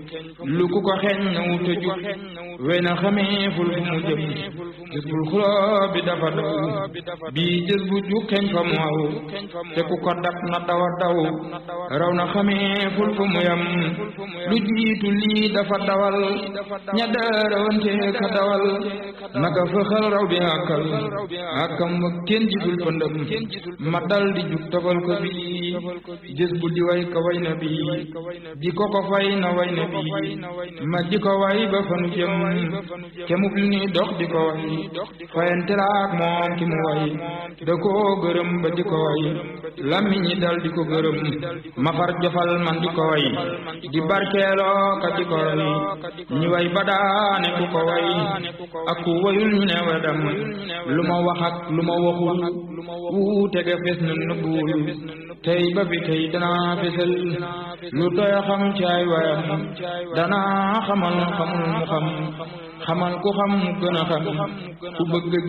lu ku ko xeeñ na wuta jub wey na xameeful fu mu jëm gis bul xuloo bi dafa daw bii jës bu ju xeeñ fa mu aw te ku ko dab na dawa daw raw na xameeful fu mu yam lu jiitu lii dafa dawal ña daarawante ka dawal naka fëxal raw bi àkkal àkkam wa kenn gisul pëndëm ma dal di jug tofal ko bii jës bu di way ka way na bii di ko ko fay na way na bii ma di ko way ba fanu jëm kemub li ni dox di ko way fayante laak moom ki mu way da koo gërëm ba di ko way lammiñ ñi dal di ko gërëm ma far jofal man di ko way di barkeeloo ka di ko way ñi way ba daane ku ko way ak ku wayul ñu ne wedam lu ma wax ak lu ma waxul wuute ga fes na nëbbuwul tey ba fi tey danaa fesal lu doy xam caay wayam danaa xamal xamul mu xam xamal ku xam mu gën a xam ku bëgg